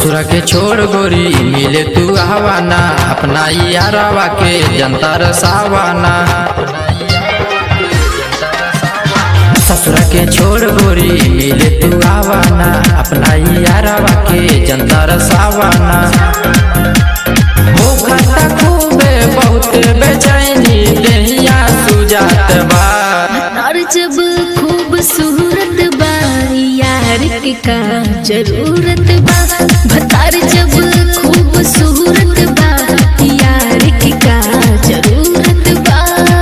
ससुरा के छोड़ गोरी मिले तू आवाना अपना यारावा के जनता रसावाना ससुरा के छोड़ गोरी मिले तू आवाना अपना यारावा के जनता रसावाना हो खाता खूबे बहुते बेचैनी देहिया सुजात बा और जब खूबसूरत बा यार के का जरूरत बा भतार जब खूबसूरत बा यार के का जरूरत बा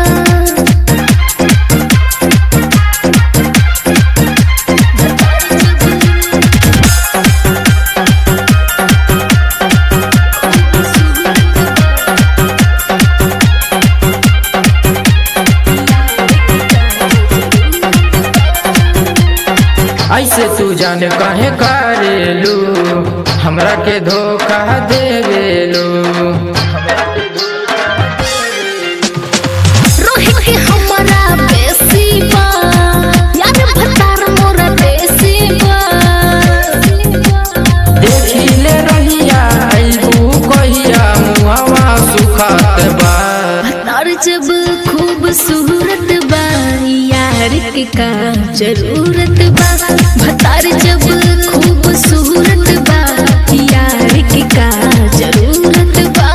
ऐसे तू जाने काहे करेलू हमरा के धोखा देवेलू रोहित के हमरा बेसी बा यार भतार मोरा देसी बा देखी ले रहिया अइबू कहिया मुहवा सुखात बा और जब खूबसूरत बा यार के का जरूरत बा भतार जब खूबसूरत बा यार के का जरूरत बा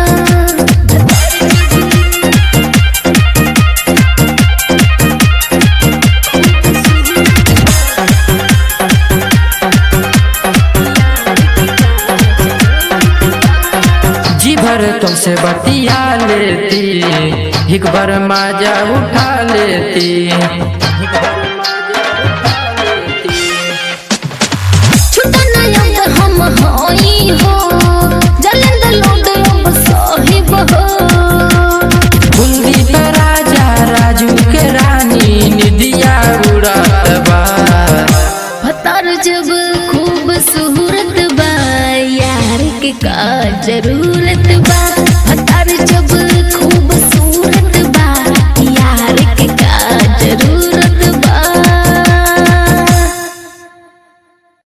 जी भर तुमसे बतिया लेती एक बार माजा उठा लेती छुटा नयंग हम होई हो जलंद लोड अब साहिब हो कुंदी पे राजा राजू के रानी निदिया उड़त बा भतार जब खूबसूरत बा यार के का जरूरत बा भतार जब खूब